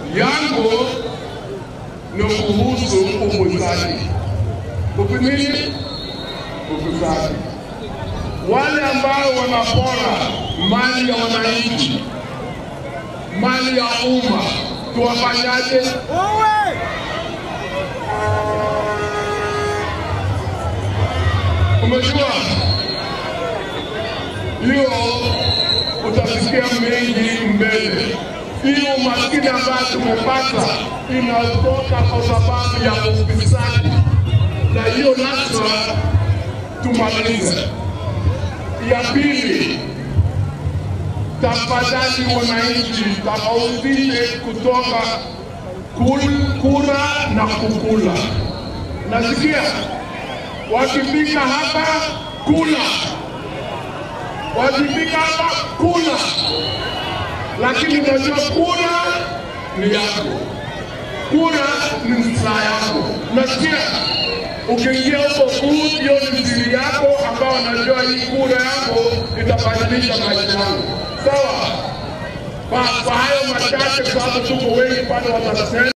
yangu ni kuhusu ufisadi. Upinini ufisadi, wale ambao wanapora mali ya wananchi, mali ya umma, tuwafanyaje? Umejua hiyo, utasikia mengi mbele. Hiyo umaskini ambayo tumepata inatoka kwa sababu ya ufisadi, na hiyo lazima tumalize. Ya pili, tafadhali wananchi, tofautishe kutoka kul- kura na kukula. Nasikia wakifika hapa kula, wakifika hapa kula, lakini unajua kura ni yako, kura ni msaa yako. Nasikia ukiingia huko kuu, hiyo ni siri yako, ambao unajua hii kura yako itabadilisha maisha yangu. Sawa? Kwa kwa hayo machache, kwa sababu tuko wengi pale watasema